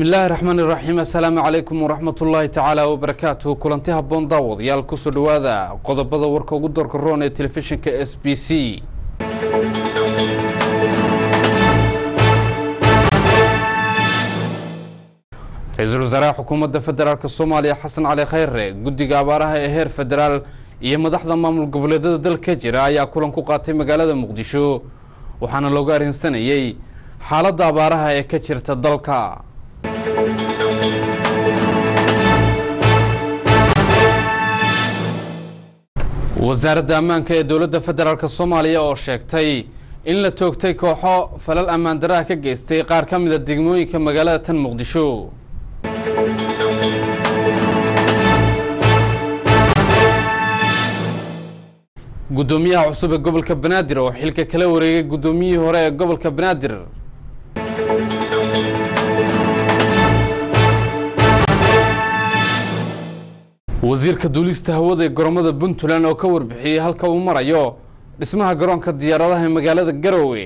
bismillaahi raxmaani raxiim assalaamu calaykum waraxmat ullaahi tacaala wabarakaatuhu kulanti habboon daawadayaal kusoo dhowaada qodobada warka ugu doorka roon ee telefishinka s b c ra-iisul wasaaraha xukuumadda federaalk soomaaliya xasan cali khayre guddiga abaaraha ee heer federaal iyo madaxda maamul goboleedyada dalka jira ayaa kulan ku qaatay magaalada muqdisho waxaana looga arrinsanayey xaaladda abaaraha ee ka jirta dalka wasaaradda ammaanka ee dowladda federaalk soomaaliya oo sheegtay in la toogtay kooxo falal ammaan daraha ka geystay qaar ka mida degmooyinka magaalada tan muqdisho guddoomiyaha cusub ee gobolka banaadir oo xilka kala wareegay guddoomiyihii hore ee gobolka banaadir wasiirka duulista hawada ee goromada puntland oo ka warbixiyey halka uu marayo dhismaha garoonka diyaaradaha ee magaalada garowe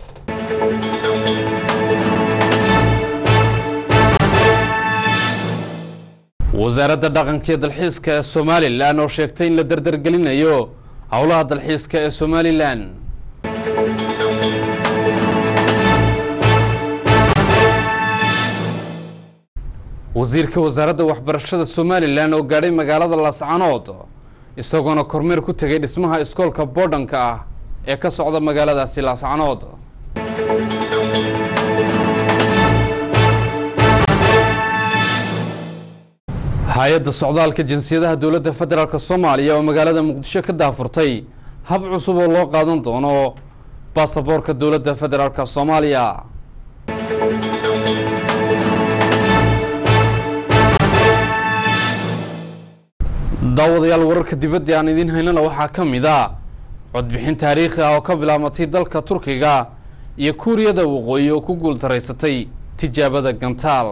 wasaaradda dhaqanka iyo dalxiiska ee somalilan oo sheegtay in la dardargelinayo howlaha dalxiiska ee somalilan wasiirka wasaaradda waxbarashada somalilan oo gaadhay magaalada laascanood isagoona kormeer ku tegay dhismaha iskoolka boodhanka ah ee ka socda magaaladaasi laascanood hay-adda socdaalka jinsiyadaha dowladda federaalk soomaaliya oo magaalada muqdisho ka daafurtay hab cusub oo loo qaadan doono baasaboorka dowladda federaalk soomaaliya daawadayaal wararka dibadda aan idiin haynana waxaa ka mid a codbixin taariikhi ah oo ka bilaabatay dalka turkiga iyo kuuriyada waqooyi oo ku guultaraysatay tijaabada gantaal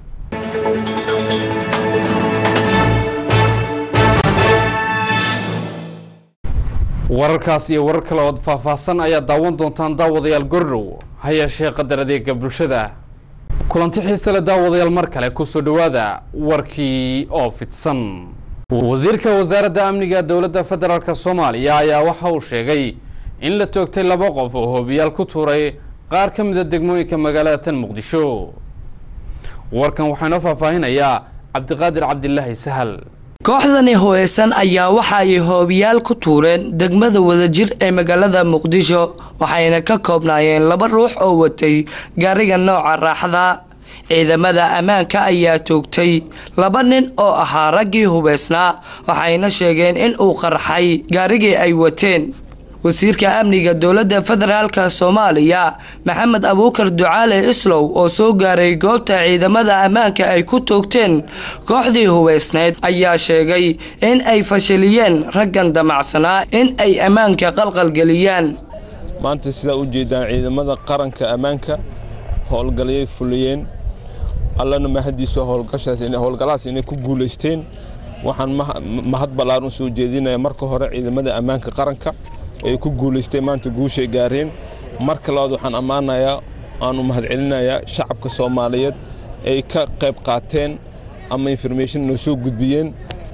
wararkaas iyo warar kale ood faahfaahsan ayaa daawan doontaan daawadayaal gordhow ha yeeshee qadar adeega bulshada kulanti xiise le daawadayaal mar kale kusoo dhowaada warkii oo fidsan wasiirka wasaaradda amniga dowladda federaalk soomaaliya ayaa waxa uu sheegay in la toogtay laba qof oo hoobiyaal ku tuuray qaar ka mida degmooyinka magaalada tan muqdisho warkan waxaa inoo faahfaahinayaa cabdiqaadir cabdilaahi sahal kooxdani hooyeysan ayaa waxa ay hoobiyaal ku tuureen degmada wadajir ee magaalada muqdisho waxayna ka koobnaayeen laba ruux oo watay gaariga nooca raaxda ciidamada ammaanka ayaa toogtay laba nin oo ahaa raggii hubeysnaa waxayna sheegeen in uu qarxay gaarigii ay wateen wasiirka amniga dowladda federaalk soomaaliya maxamed abuukar ducaale islow oo soo gaaray goobta ciidamada ammaanka ay ku toogteen kooxdii hubeysnayd ayaa sheegay in ay fashiliyeen raggan damacsanaa in ay ammaanka qalqalgeliyaan maanta sidaa u jeedaan ciidamada qaranka ammaanka howlgalyay fuliyeen allana mahadiisu howlgalahaas inay ku guulaysteen waxaan mahad ballaaran u soo jeedinaya marka hore ciidamada ammaanka qaranka ay ku guulaysteen maanta guushay gaareen marka labaad waxaan ammaanayaa aanu mahadcelinayaa shacabka soomaaliyeed ay ka qayb qaateen ama information noo soo gudbiyeen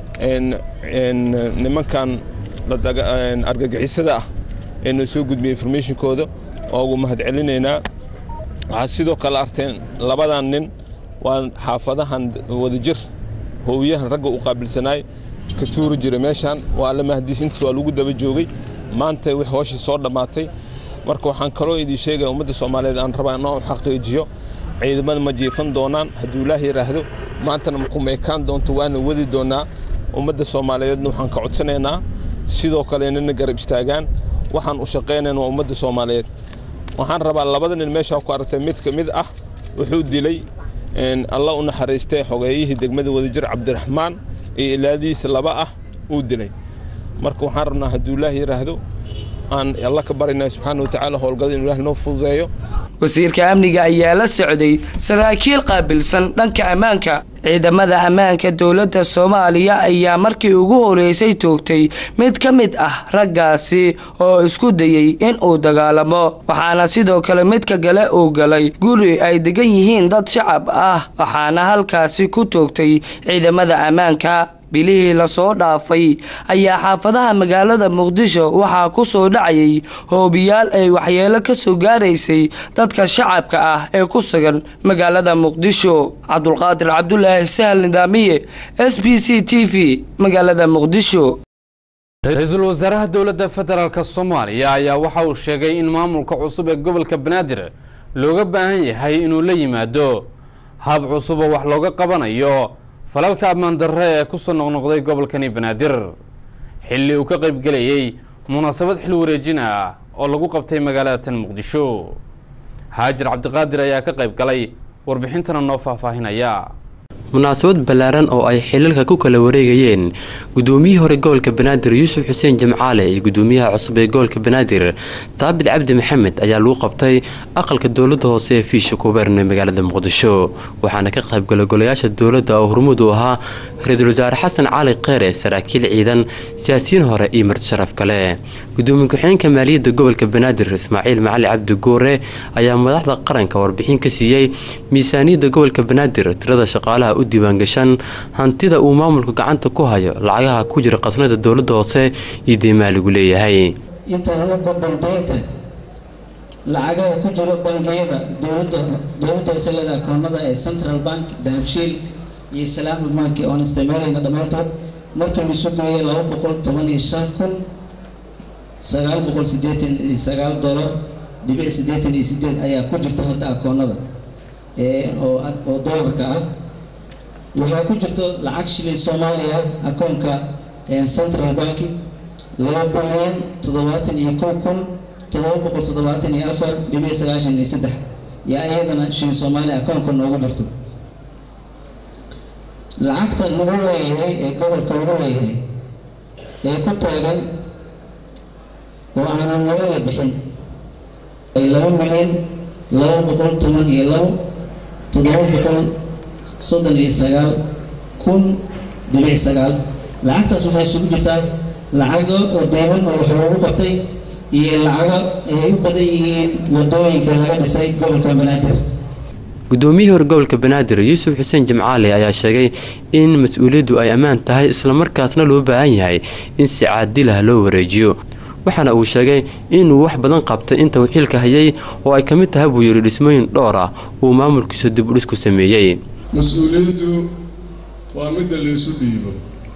nimankan argagixisada ah ee noo soo gudbiyey informationkooda oo ugu mahadcelinaynaa waxaad sidoo kale arteen labadan nin waa xaafadahan wadajir hoowiyahan ragga u qaabilsanaay ka tuuri jira meeshaan waa alla mahadiis intaas waa lagu daba joogay maanta wix hooshii soo dhammaatay marka waxaan kaloo idin sheegaya ummadda soomaaliyeed aan rabaa inoo xaqiijiyo ciidamada ma jiifan doonaan hadduu ilaah yidhaahdo maantana makumeekaan doonto waana wadi doonaa ummadda soomaaliyeedna waxaan ka codsanaynaa sidoo kale inana garab istaagaan waxaan u shaqaynayn waa ummadda soomaaliyeed waxaan rabaa labada nin meeshaa ku aragtay mid ka mid ah wuxuu dilay alla u naxariistay xogeeyihii degmada wadajir cabdiraxmaan iyo ilaadihiisa laba ah uu dilay marka waxaan rabnaa hadduu ilaah yidhaahdo aan alla ka barinay subxaana watacaala howlgada inu ilahi noo fududeeyo wasiirka amniga ayaa la socday saraakiil qaabilsan dhanka ammaanka ciidamada ammaanka dowladda soomaaliya ayaa markii ugu horeysay toogtay mid ka mid ah raggaasi oo isku dayey in uu dagaalamo waxaana sidoo kale midka gale uu galay guri ay degan yihiin dad shacab ah waxaana halkaasi ku toogtay ciidamada ammaanka bilihii lasoo dhaafay ayaa xaafadaha magaalada muqdisho waxaa ku soo dhacayay hoobiyaal ay waxyeelo ka soo gaaraysay dadka shacabka ah ee ku sugan magaalada muqdisho cabdulqaadir cabdulaahi sahal nidaamiye s b c t v magaalada muqdisho ra-iisul wasaaraha dowladda federaalk soomaaliya ayaa waxa uu sheegay in maamulka cusub ee gobolka banaadir looga baahan yahay inuu la yimaado hab cusub oo wax looga qabanayo falalka ammaan darre ee kusoo noqnoqday gobolkani banaadir xilli uu ka qaybgelayey munaasabad xil wareejin ah oo lagu qabtay magaalada tan muqdisho haajir cabdiqaadir ayaa ka qayb galay warbixintana noo faahfaahinaya munaasabad ballaaran oo ay xilalka ku kala wareegayeen gudoomiyihii hore gobolka banaadir yuusuf xuseen jamcaale iyo gudoomiyaha cusub ee gobolka banaadir daabid cabdi maxamed ayaa lagu qabtay aqalka dowladda hoose ee fiisha kubeern ee magaalada muqdisho waxaana ka qaybgalay golayaasha dowladda oo hormuud u ahaa ra-iisul wasaare xasan cali kheere saraakiil ciidan siyaasiyiin hore iyo marti sharaf kale gudoomiye ku-xigeenka maaliyadda gobolka banaadir ismaaciil macali cabdi goore ayaa madaxda qaranka warbixin ka siiyey miisaaniyadda gobolka banaadir tirada shaqaalaha u diiwaangashan hantida uu maamulka gacanta ku hayo lacagaha ku jira qasnada dowladda hoose iyo deymaaligu leeyahay inta lagu gudban deynta lacagaha ku jiro bangiyada dowladda dowladda hoose leeda akoonada ee central bank dahabshiil iyo islaami bank oon isticmaalayna dhammaantood markii lasu geeyay laba boqol toban iyo shan kun sagaal boqol sideetan iyo sagaal dollar dhibic sideetan iyo sideed ayaa ku jirta hadda akoonada oo oo dollarka ah waxaa ku jirto lacag shilin soomaaliya akoonka central bank laba bilyan toddobaatan iyo kow kun todoba boqol toddobaatan iyo afar dhibic sagaashan iyo saddex yaa iyadana shilin soomaaliya akoonka noogu jirto lacagta lagu leeyahay ee gobolka lagu leeyahay ee ku taagan oo aanan naga la bixin ay laba milyan laba boqol toban iyo labo toddoba boqol soddon iyo sagaal kun dhibic sagaal lacagtaas waxay isugu jirtaa lacago oo deyman oo wax loogu qabtay iyo lacago ay u badan yihiin wadooyinka laga dhisay gobolka banaadir gudoomiyihii hore gobolka banaadir yuusuf xuseen jimcaali ayaa sheegay in mas-uuliyaddu ay ammaan tahay islamarkaasna loo baahan yahay in si caadilah loo wareejiyo waxaana uu sheegay inuu wax badan qabtay inta uu xilka hayay oo ay ka mid tahay buu yidhi dhismooyin dhowr ah uu maamulkiisa dib u dhis ku sameeyey mas-uuliyaddu waa midda laysu dhiibo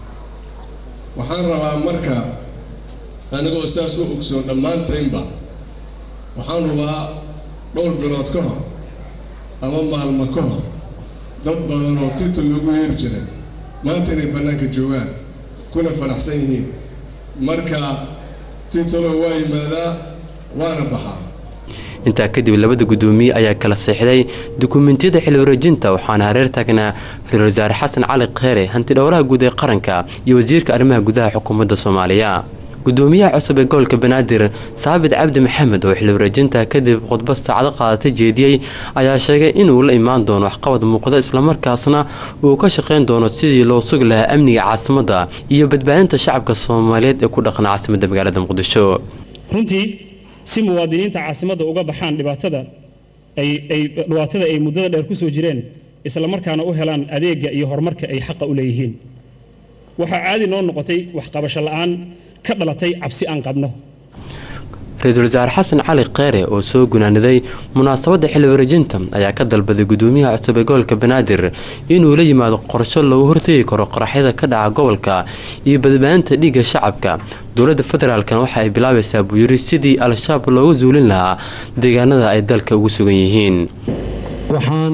waxaan rabaa marka anigoo saas u ogsoon dhammaantaynba waxaan rabaa dhowr bilood ka hor ama maalmo ka hor dad badan oo titul lagu yeeri jiray maanta inay bannaanka joogaan kuna faraxsan yihiin marka titulo waa yimaadaa waana baxaa intaa kadib labada gudoomiye ayaa kala seexday dukumentiyada xil wareejinta waxaana hareer taagnaa ra-iisul wasaare xasan cali kheere hanti dhowraha guud ee qaranka iyo wasiirka arrimaha gudaha xukuumadda soomaaliya gudoomiyaha cusub ee gobolka banaadir saabit cabdi maxamed oo xil wareejinta kadib khudbad saacado qaadatay jeediyey ayaa sheegay inuu la imaan doono waxqabad muuqda islamarkaasna uu ka shaqayn doono sidii loo sugi lahaa amniga caasimadda iyo badbaadinta shacabka soomaaliyeed ee ku dhaqan caasimadda magaalada muqdisho runtii si muwaadiniinta caasimadda uga baxaan dhibaatada ay ay dhibaatada ay muddada dheer ku soo jireen isla markaana u helaan adeegga iyo horumarka ay xaqa u leeyihiin waxaa caadi noo noqotay waxqabasho la'aan ka dhalatay cabsi aan qabno ra-iisul wasaare xasan cali kheere oo soo gunaaniday munaasabadda xil wareejinta ayaa ka dalbaday gudoomiyaha cusub ee gobolka banaadir inuu la yimaado qorsho loogu hortegi karo qaraxyada ka dhaca gobolka iyo badbaadinta dhiigga shacabka dowladda federaalkan waxa ay bilaabaysaa buu yiri sidii al-shabaab looga zuulin lahaa deegaanada ay dalka ugu sugan yihiin waxaan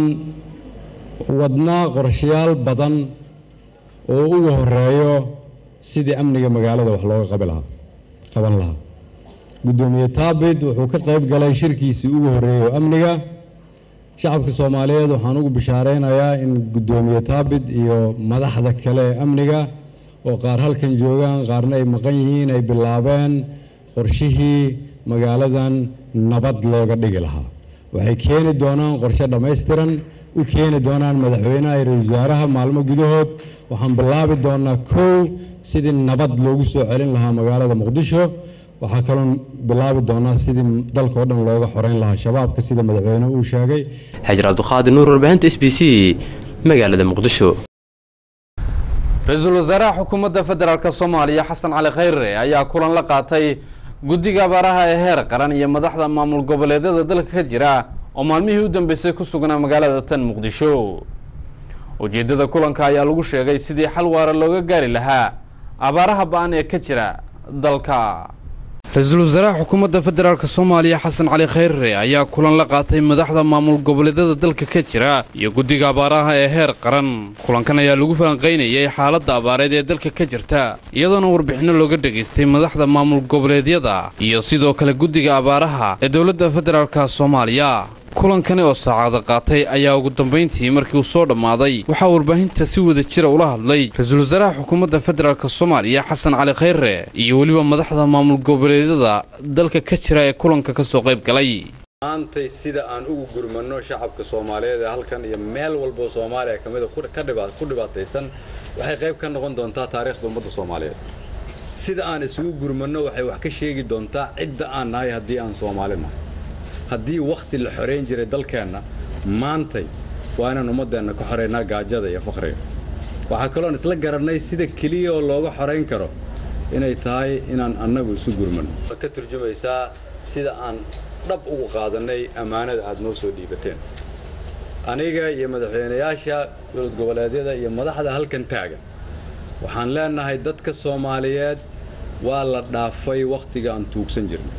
wadnaa qorshayaal badan oo ugu horeeyo sidii amniga magaalada wax looga qabi lahaa qaban lahaa guddoomiye taabid wuxuu ka qayb galay shirkiisii ugu horreeyey oo amniga shacabka soomaaliyeed waxaan ugu bishaaraynayaa in guddoomiye taabid iyo madaxda kale ee amniga oo qaar halkan joogaan qaarna ay maqan yihiin ay bilaabeen qorshihii magaaladan nabad looga dhigi lahaa waxay keeni doonaan qorshe dhammaystiran u keeni doonaan madaxweynaha iyo ra-iisul wasaaraha maalmo gudahood waxaan bilaabi doonaa kow sidii nabad loogu soo celin lahaa magaalada muqdisho waxaa kaloon bilaabi doonaa sidii dalka oo dhan looga xoreyn lahaa shabaabka sida madaxweynuhu uu sheegay xajar cabdiqaadir nuur warbaahinta s b c magaalada muqdisho ra-iisul wasaaraha xukuumadda federaalk soomaaliya xasan cali khayre ayaa kulan la qaatay guddiga abaaraha ee heer qaran iyo madaxda maamul goboleedyada dalka ka jira oo maalmihii u dambeysay ku sugnaa magaalada tan muqdisho ujeeddada kulanka ayaa lagu sheegay sidii xal waara looga gaari lahaa abaaraha ba-an ee ka jira dalka ra-iisul wasaaraha xukuumadda federaalk soomaaliya xasan cali khayre ayaa kulan la qaatay madaxda maamul goboleedyada dalka ka jira iyo guddiga abaaraha ee heer qaran kulankan ayaa lagu falanqaynayay xaaladda abaareed ee dalka ka jirta iyadoona warbixinno looga dhegaystay madaxda maamul goboleedyada iyo sidoo kale guddiga abaaraha ee dowladda federaalk soomaaliya kulankani oo saacada qaatay ayaa ugu dambayntii markii uu soo dhammaaday waxaa warbaahinta si wada jira ula hadlay ra-iisul wasaaraha xukuumadda federaalk soomaaliya xasan cali khayre iyo weliba madaxda maamul goboleedyada dalka ka jira ee kulanka ka soo qayb galay maantay sida aan ugu gurmanno shacabka soomaaliyeed ee halkan iyo meel walboo soomaaliya ka mida ku dhibaataysan waxay qayb ka noqon doontaa taariikhda ummadda soomaaliyeed sida aan isugu gurmanno waxay wax ka sheegi doontaa cidda aan nahay haddii aan soomaali nahay haddii wakhti la xorayn jiray dalkeenna maantay waa inaan ummaddeenna ka xoraynaa gaajada iyo fakhriga waxaa kaloon isla garannay sida keliya oo looga xorayn karo inay tahay inaan annagu isu gurmanno ka turjumaysaa sida aan dhab ugu qaadannay ammaanada aad noo soo dhiibateen aniga iyo madaxweynayaasha dowlad goboleedyada iyo madaxda halkan taagan waxaan leenahay dadka soomaaliyeed waa la dhaafay wakhtiga aan tuugsan jirnay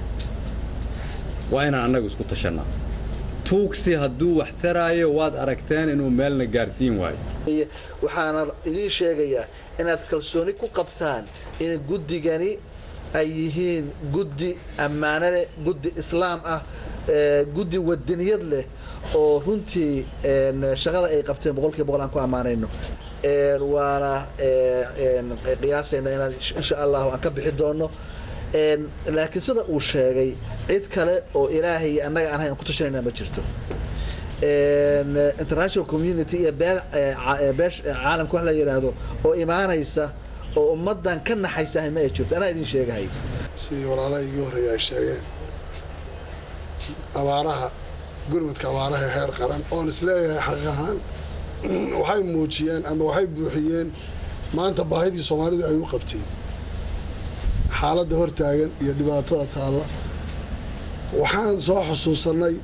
waa inaan annagu isku tashannaa tuugsi hadduu wax taraayo waad aragteen inuu meelna gaarsiin waayo waxaana idiin sheegayaa inaad kalsooni ku qabtaan in guddigani ay yihiin guddi ammaano leh guddi islaam ah guddi wadaniyad leh oo runtii shaqada ay qabteen boqolkiiba boqol aan ku ammaanayno waana qiyaasayna inaan insha allahu aan ka bixi doono laakiin sida uu sheegay cid kale oo ilaahay iyo annaga aan hayn ku tashanayna ma jirto international community iyo bee beesh caalamka wax la yidhaahdo oo imaanaysa oo ummaddan ka naxaysahay ma ay jirto anaa idin sheegahay sidii walaalaha igii horreeya ay sheegeen abaaraha gurmudka abaaraha heer qaran oon isleeyahay xaqiiq ahaan waxay muujiyeen ama waxay buuxiyeen maanta baahidii soomaalidu ay u qabteen xaaladda hortaagan iyo dhibaatada taalla waxaan soo xusuusannay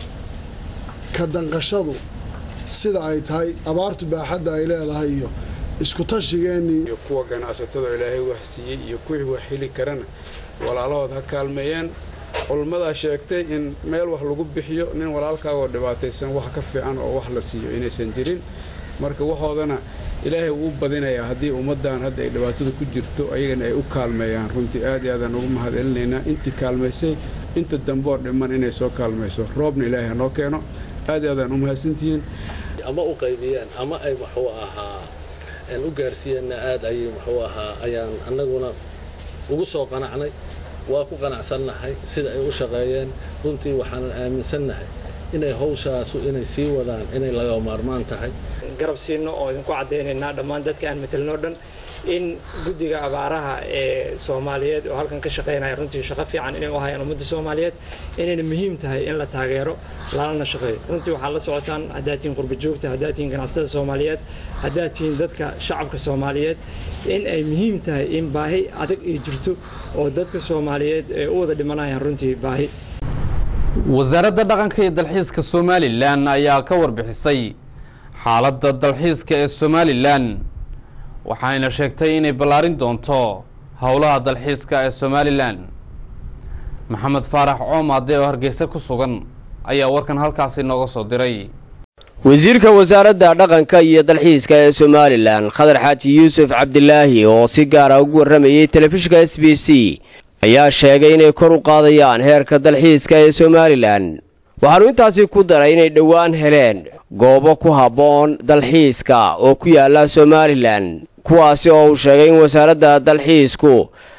ka danqashadu sida ay tahay abaartu baaxadda ay leedahay iyo isku tashigeennii iyo kuwa ganacsatada ilaahay wax siiyey iyo kuwii wax heli karana walaalahood ha kaalmeeyeen culummadaa sheegtay in meel wax lagu bixiyo nin walaalkaagoo dhibaataysan wax ka fiican oo wax la siiyo inaysan jirin marka waxoodana ilaahay wuu badinayaa haddii ummaddan hadda ay dhibaatada ku jirto ayagana ay u kaalmeeyaan runtii aad iyo aadaan ugu mahadcelinaynaa intii kaalmaysay inta dambeoo dhiman inay soo kaalmayso roobna ilaahay hanoo keeno aad iyo aadaan u mahadsantihiin ama u qaybiyeen ama ay muxuu ahaa u gaarsiiyeenna aad ayay muxuu ahaa ayaan annaguna ugu soo qanacnay waa ku qanacsannahay sida ay u shaqeeyeen runtii waxaanan aaminsannahay inay hawshaasu inay sii wadaan inay laga maarmaan tahay garab siino oo idinku caddaynaynaa dhammaan dadka aan matelno dhan in guddiga abaaraha ee soomaaliyeed oo halkan ka shaqaynaya runtii shaqo fiican inay u hayaan ummadda soomaaliyeed inayna muhiim tahay in la taageero lalana shaqeeyo runtii waxaad la socotaan haddaad tihiin qurba joogta haddaad tihiin ganacsatada soomaaliyeed haddaad tihiin dadka shacabka soomaaliyeed in ay muhiim tahay in baahi adag ay jirto oo dadka soomaaliyeed ay u wada dhimanayaan runtii baahi wasaaradda dhaqanka iyo dalxiiska somalilan ayaa ka warbixisay xaaladda dalxiiska ee somalilan waxayna sheegtay inay ballaarin doonto howlaha dalxiiska ee somalilan maxamed faarax coomaade oo hargeysa ku sugan ayaa warkan halkaasi nooga soo diray wasiirka wasaaradda dhaqanka iyo dalxiiska ee somalilan khadar xaaji yuusuf cabdilaahi oo si gaara ugu warramayey telefishinka s b c ayaa sheegay inay kor u qaadayaan heerka dalxiiska ee somalilan waxaanu intaasi ku daray inay dhowaan heleen goobo ku habboon dalxiiska oo ku yaala somalilan kuwaasi oo uu sheegay in wasaaradda dalxiisku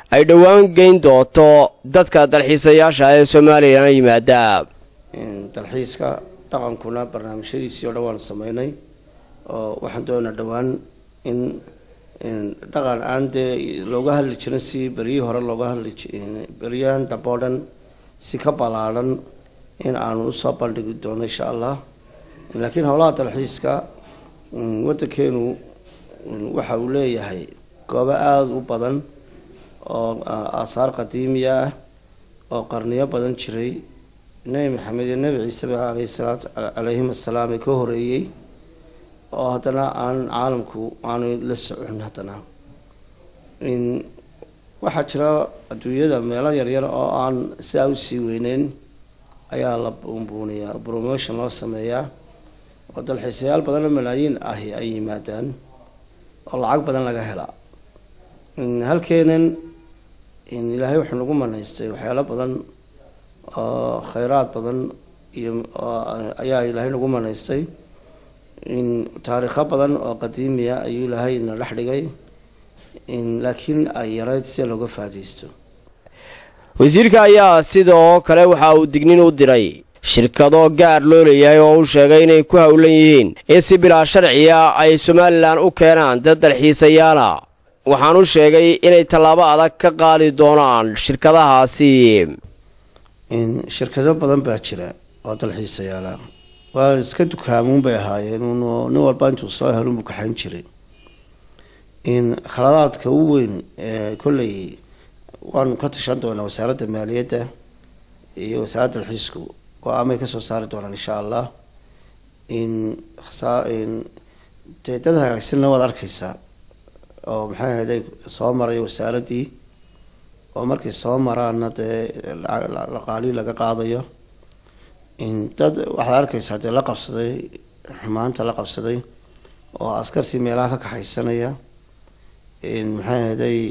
ay dhowaan geyn doonto dadka dalxiisayaasha ee somalilan yimaada dalxiiska dhaqankuna barnaamijyadiisii oo dhan waan sameynay oo waxaan doonaa dhowaan in dhaqan aan dee looga hadli jirin si beryihii hore looga hadli beryahan dambe oo dhan si ka ballaadan in aanu usoo bandhigi doono insha allah laakiin howlaha dalxiiska waddankeenu waxa uu leeyahay goobo aada u badan oo aasaar qadiimiya ah oo qarniyo badan jiray nebi maxamed iyo nebi ciiseba alayhi salaatu calayhim assalaam ee ka horeeyey oo haddana aan caalamku aanu la socon haddana waxaa jira adduunyada meelo yaryar oo aan sidaa usii weyneyn ayaa la buunbuuniyaa promotion loo sameeyaa oo dalxiisayaal badan oo malaayiin ahi ay yimaadaan oo lacag badan laga helaa halkeenan ilaahay wuxuu nagu manaystay waxyaalo badan oo khayraad badan iyo ayaa ilaahay nagu manaystay taariikho badan oo qadiimiya ayuu ilaahay na dhex dhigay laakiin ay yarayd sida looga faadaysto wasiirka ayaa sidoo kale waxa uu dignin u diray shirkado gaar loo leeyahay oo uu sheegay inay ku howlan yihiin in si bilaa sharciya ay somalilan u keenaan dad dalxiisayaala waxaanu sheegay inay tallaabo adag ka qaadi doonaan shirkadahaasi shirkado badan baa jira oo dalxiisayaala waa iska dukaamuun bay ahaayeen nin walba intuu soo helo buu kaxayn jiray khaladaadka u weyn ee kolley waanu ka tashan doonaa wasaaradda maaliyadda iyo wasaaradda dalxiisku go-aamay kasoo saari doonaan insha allah dee dad hagaagsanna waad arkeysaa oo maxay ahayday soo maray wasaaraddii oo markay soo maraana dee laqaalii laga qaadayo dad waxaad arkeysaa dee la qabsaday xumaanta la qabsaday oo askartii meelaha ka kaxaysanaya maxay ahayday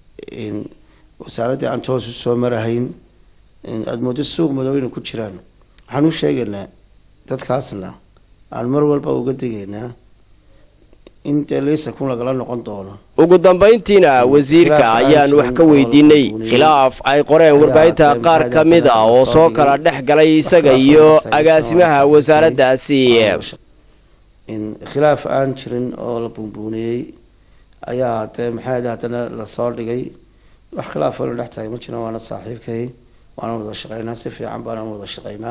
wasaaraddii aan toos u soo marahayn aada moodo suuq madow inay ku jiraan waxaan u sheegaynaa dadkaasna aan mar walba uga digaynaa in dee liisa kun lagala noqon doono ugu dambayntiina wasiirka ayaan wax ka weydiinay khilaaf ay qoreen warbaahinta qaar ka mid a oo soo kala dhex galay isaga iyo agaasimaha wasaaraddaasi khilaaf aan jirin oo la buunbuuniyey ayaa dee maxay haddana lasoo dhigay wax khilaaf waynu dhex tahay ma jiran waana saaxiibkay waana wada shaqeynaa si fiican baana wada shaqeynaa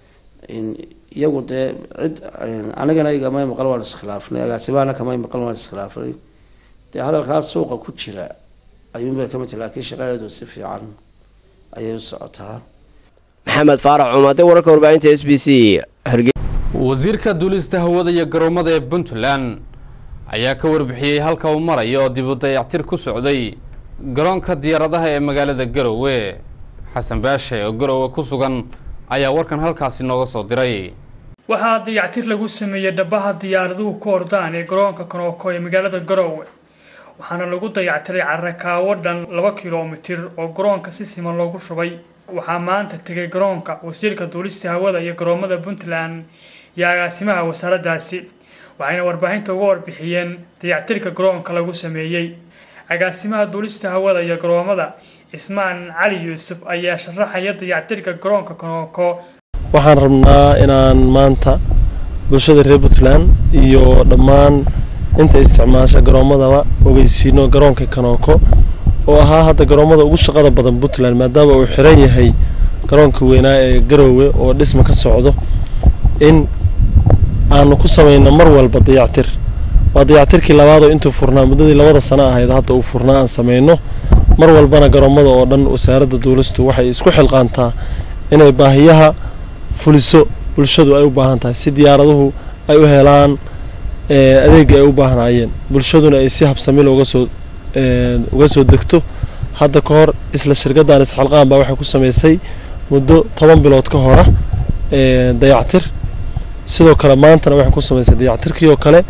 iyagu dee cid anigana igamay maqal waan iskhilaafnay agaasimahana kamay maqal waan iskhilaafnay dee hadalkaas suuqa ku jira ayuunbay ka mid tahay laakiin shaqadeedu si fiican ayay u socotaa maxamed faarax cumade wararka warbaahinta s b c wasiirka duulista hawada iyo garoomada ee puntland ayaa ka warbixiyey halka uu marayo dib u dayactir ku socday garoonka diyaaradaha ee magaalada garowe xasan baashe oo garowe ku sugan ayaa warkan halkaasi nooga soo diray waxaa dayactir lagu sameeyey dhabaha diyaaraduhu ku ordaan ee garoonka konooko ee magaalada garowe waxaana lagu dayactiray carakaawo dhan laba kilomitir oo garoonka si siman loogu shubay waxaa maanta tegay garoonka wasiirka duulista hawada iyo garoomada puntland iyo agaasimaha wasaaraddaasi waxayna warbaahinta uga warbixiyeen dayactirka garoonka lagu sameeyey agaasimaha duulista hawada iyo garoomada cismaan cali yuusuf ayaa sharaxaya dayactirka garoonka konooko waxaan rabnaa inaan maanta bulshada reer puntland iyo dhammaan inta isticmaasha garoomadaba ogeysiino garoonka kanooko oo ahaa hadda garoomada ugu shaqada badan puntland maadaama uu xiran yahay garoonka weynaa ee garoowe oo dhisma ka socdo in aanu ku samayno mar walba dayactir waa dayactirkii labaadoo intuu furnaa muddadii labada sano ahayd hadda uu furnaa aan samayno mar walbana garoomada oo dhan wasaaradda duulistu waxay isku xilqaantaa inay baahiyaha fuliso bulshadu ay u baahan tahay si diyaaraduhu ay u helaan adeegii ay u baahnaayeen bulshaduna ay si habsamil uga soo uga soo degto hadda ka hor isla shirkaddan isxalqaan baa waxay ku samaysay muddo toban bilood ka hora dayactir sidoo kale maantana waxay ku samaysay dayactirkii oo kale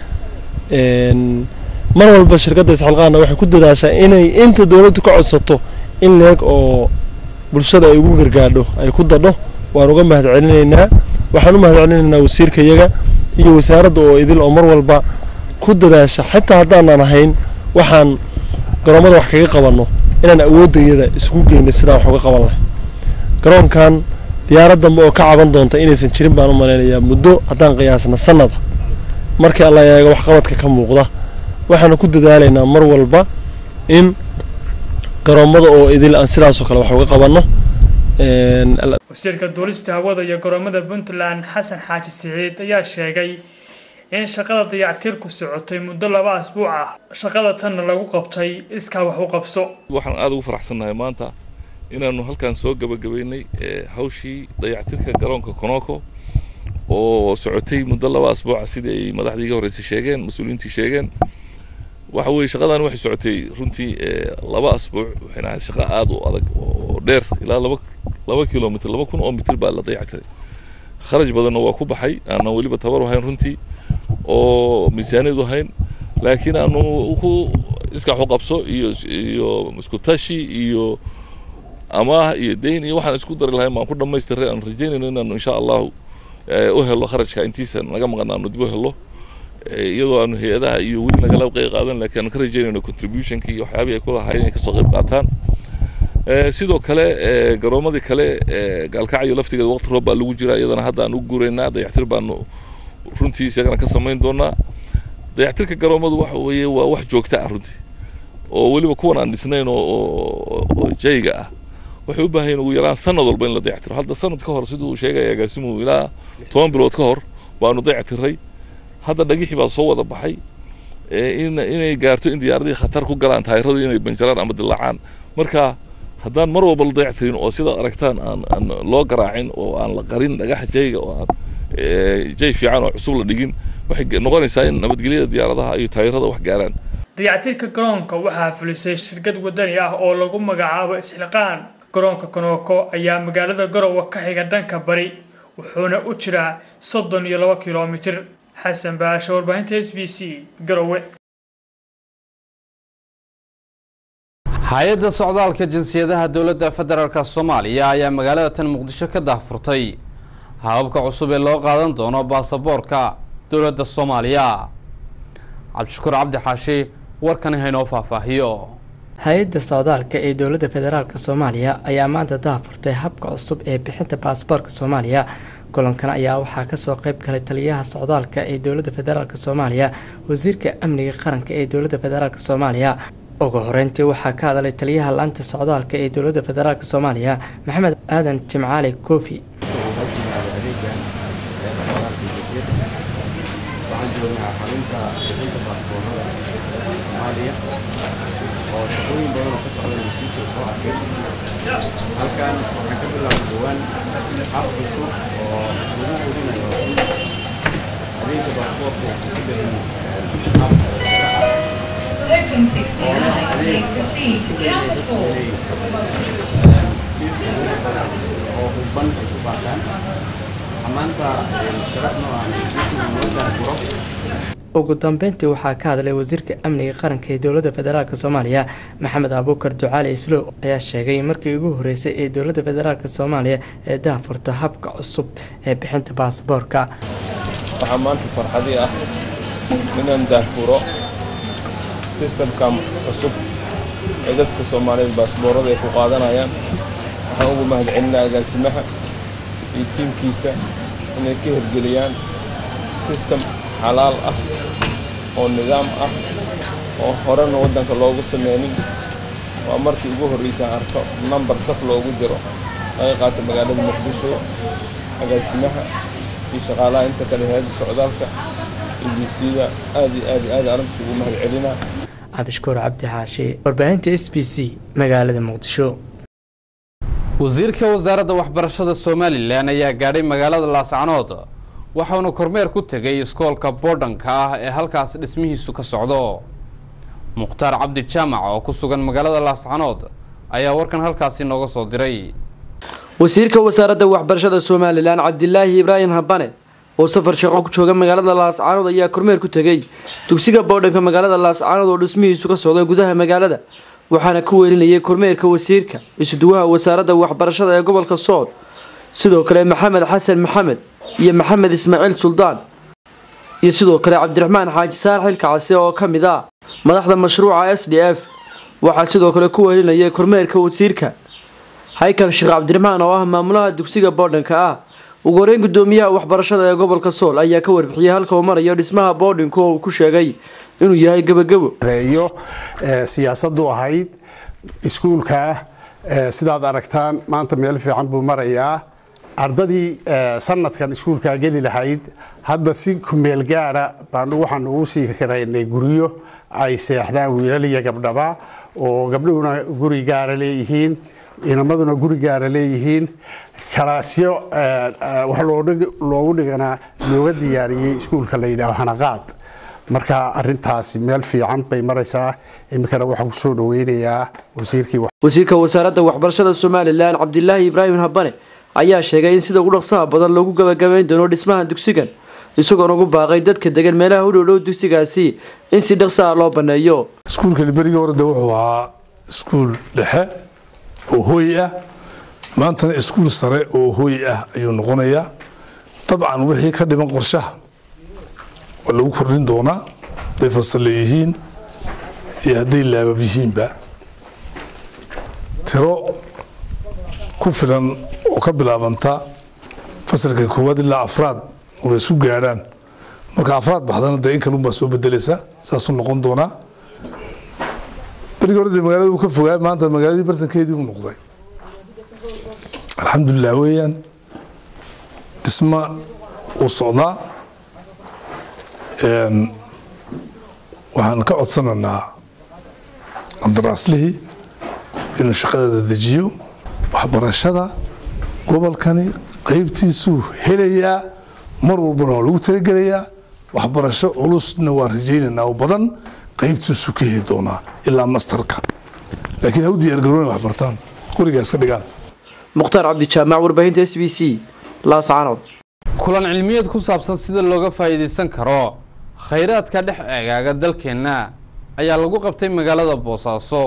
mar walba shirkadda isxalqaanna waxay ku dadaashaa inay inta dowladdu ka codsato in leeg oo bulshada ay ugu gargaadho ay ku dadho waan uga mahad celinaynaa waxaan u mahad celinaynaa wasiirka iyaga iyo wasaaradda oo idil oo mar walba ku dadaasha xitaa haddaanan ahayn waxaan garoomada wax kaga qabanno inaan awoodayada isugu geynay sidaan wax uga qaban lahay garoonkan diyaarad dambe oo ka caban doonta inaysan jirin baan u malaynayaa muddo haddaan qiyaasna sanada markii alla eego waxqabadka ka muuqda waxaanu ku dadaalaynaa mar walba in garoommada oo idil aan sidaasoo kale wax uga qabanno wasiirka duulista hawada iyo garoomada puntland xasan xaaji siciid ayaa sheegay in shaqada dayactirku socotay muddo laba asbuuc ah shaqada tanna lagu qabtay iskaa wax u qabso waxaan aada ugu faraxsannahay maanta inaanu halkan soo gabagabaynay hawshii dayactirka garoonka konoko oo socotay muddo laba asbuuca sidii ay madaxdii iga horreysay sheegeen mas-uuliyiintii sheegeen waxa weeye shaqadan waxay socotay runtii laba asbuuc waxayna ahayd shaqo aada u adag oo dheer ilaa laba laba kilomitr laba kun oo mitir baa la dayactiray kharaj badanna waa ku baxay aanan weliba tabar ahayn runtii oo miisaaniyadu ahayn laakiin aanu ku iskax u qabso iyo iyo isku tashi iyo amaah iyo dayn iyo waxaan isku dari lahayn baan ku dhamaystiray aan rajeynayno inaanu insha allahu u helo kharajka intiisa naga maqan aanu dib u helo iyadoo aanu hay-adaha iyo weli nagala qeyb qaadan laakiin aanu ka rajeynayno contributionka iyo waxyaabihii ay ku lahaayeen inay kasoo qeyb qaataan sidoo kale garoomadii kale gaalkacyo laftigeeda waqti roob baa lagu jiraa iyadana hadda aan u guuraynaa dayactir baanu runtii isagana ka samayn doonaa dayactirka garoomadu waxa weeye waa wax joogta ah runtii oo weliba kuwan aan dhisnayn oo jayga ah waxay u baahan yihin ugu yaraan sanad walba in la dayactiro hadda sanad ka hor siduu sheegaya agaasimuhu ilaa toban bilood ka hor baanu dayactiray hadda dhagixii baa soo wada baxay in inay gaarto in diyaaradii khatar ku galaan taayiradu inay banjaraan ama dilaacaan marka haddaan mar walba la dayactirin oo sidaad aragtaan aan aan loo garaacin oo aan la qarin dhagaxa jayga oo aan jay fiican oo cusub la dhigin waxay noqonaysaa in nabadgelyada diyaaradaha iyo taayirada wax gaaraan dayactirka garoonka waxaa fulisay shirkad wadani ah oo lagu magacaabo isxilqaan garoonka konooko ayaa magaalada garowe ka xiga dhanka bari wuxuuna u jiraa soddon iyo laba kilomitir xasan baasha warbaahinta s b c garowe hay-adda socdaalka jinsiyadaha dowladda federaalk soomaaliya ayaa magaalada tan muqdisho ka daahfurtay hababka cusub ee loo qaadan doono baasaboorka dowladda soomaaliya cabdishakuur cabdi xaashi warkani haynoo faahfaahiyo hay-adda socdaalka ee dowladda federaalk soomaaliya ayaa maanta daahfurtay habka cusub ee bixinta baasaboorka soomaaliya kulankan ayaa waxaa kasoo qeyb galay taliyaha socdaalka ee dowladda federaalk soomaaliya wasiirka amniga qaranka ee dowladda federaalk soomaaliya ugu horeyntii waxaa ka hadalay taliyaha laanta socdaalka ee dowladda federaalk soomaaliya maxamed aadan jimcaali koofi waxaan joognaa xarunta bixinta baasboorada soomaaliya oo shaqooyin badan oo ka socda wasiirka soo arkay halkan waxaan ka bilaabay dhowaan hab cusub oo lagu hubinayo in adeegga baasboorka uusan ka bixin hab Token 69, please proceed to counter four. si fudud oo hubban ay ku baataan maanta sharaf noo ah wasiirku noo daahfuro ugu dambeyntii waxaa ka hadlay wasiirka amniga qaranka ee dowladda federaalk soomaaliya maxamed abuukar ducaali islow ayaa sheegay markii ugu horeysay ee dowladda federaalk soomaaliya ee daahfurta habka cusub ee bixinta baasaboorka waxaa maanta farxadii ah inaan daahfuro sistamka cusub ee dadka soomaaliyeed baasboorada ay ku qaadanayaan waxaan ugu mahadcelinaa agaasimaha iyo tiimkiisa inay ka hirgeliyaan sistem xalaal ah oo nidaam ah oo horena waddanka loogu sameynin waa markii ugu horreysaan arko nambar saf loogu jiro laga qaato magaalada muqdisho agaasimaha iyo shaqaalaha inta kale hay-adda socdaalka iyo b c-da aad iyo aad iyo aad arrintaas ugu mahadcelinaa cabdishakuur cabdi xaashi warbaahinta s b c magaalada muqdisho wasiirka wasaaradda waxbarashada somalilan ayaa gaadhay magaalada laascanood waxauna kormeer ku tegay iskoolka boodhanka ah ee halkaas dhismihiisu ka socdo mukhtaar cabdi jaamac oo ku sugan magaalada laascanood ayaa warkan halkaasi nooga soo diray wasiirka wasaaradda waxbarashada somalilan cabdilaahi ibraahim habane oo safar shaqo ku jooga magaalada laascaanood ayaa kormeer ku tegay dugsiga boodhanka magaalada laascaanood oo dhismihiisu ka socda gudaha magaalada waxaana ku weelinayay kormeerka wasiirka isuduwaha wasaaradda waxbarashada ee gobolka sood sidoo kale maxamed xasan maxamed iyo maxamed ismaaciil suldaan iyo sidoo kale cabdiraxmaan xaaji saar xilka case oo ka mid ah madaxda mashruuca s d f waxaa sidoo kale ku wehelinayay kormeerka wasiirka haykal sheekh cabdiraxmaan oo ah maamulaha dugsiga boodhanka ah ugu horeyn gudoomiyaha waxbarashada ee gobolka sool ayaa ka warbixiyey halka uu marayo dhismaha boodhinku oo uu ku sheegay inuu yahay gebagebo reeyo siyaasadu ahayd iskuulka sidaad aragtaan maanta meel fiican buu marayaa ardadii sanadkan iskuulkaa geli lahayd hadda si kumeel gaara baanu waxaan ugu sii karaynay guryo ay seexdaan wiilal iyo gabdhaba oo gabdhuhuna guri gaara leeyihiin inamaduna guri gaara leeyihiin kalaasyo wax loogu dhiganaa looga diyaariyey iskuulka la yidhaaho hanaqaad marka arintaasi meel fiican bay maraysaa iminkana waxaa kusoo dhaweynayaa wasiirkii wasiirka wasaaradda waxbarashada somalilan cabdilaahi ibraahim habane ayaa sheegay in sida ugu dhaqsaha badan loogu gabagabayn doono dhismaha dugsigan isagoona ugu baaqay dadka degan meelaha u dhowdhow dugsigaasi in si dhaqsaha loo baneeyo iskuulkani berigii hore de wuxuu ahaa iskuul dhexe oo hooy ah maantana iskuul sare oo hooy ah ayuu noqonayaa dabcan wixii ka dhiman qorshaha waa lagu kordhin doonaa hadday fasalle yihiin iyo hadday laabab yihiinba tiro ku filan oo ka bilaabanta fasalka koowaad ilaa afraad oo la isu gaadhaan marka afraad baxdana dee in kalunbaa soo bedelaysa saasuu noqon doonaa berigii hore dee magaalada uu ka fogaa maanta magaaladii bartankeedii uu noqday alxamdulilah weeyaan dhisma uu socdaa waxaan ka codsanaynaa qandaraaslihii inuu shaqadeeda dejiyo waxbarashada gobolkani qaybtiisuu helayaa mar walbana waa lagu talagelayaa waxbarasho culusna waa rajaynaynaa oo badan qaybtiisuu ka heli doonaa ilaa mastarka laakiin ha u diyaargaroona wax bartaan qorigaas ka dhigaan mukhtaar cabdijaamac warbaahinta s b c laascaanood kulan cilmiyeed ku saabsan sida looga faa'iidaysan karo khayraadka dhex eegaaga dalkeenna ayaa lagu qabtay magaalada boosaaso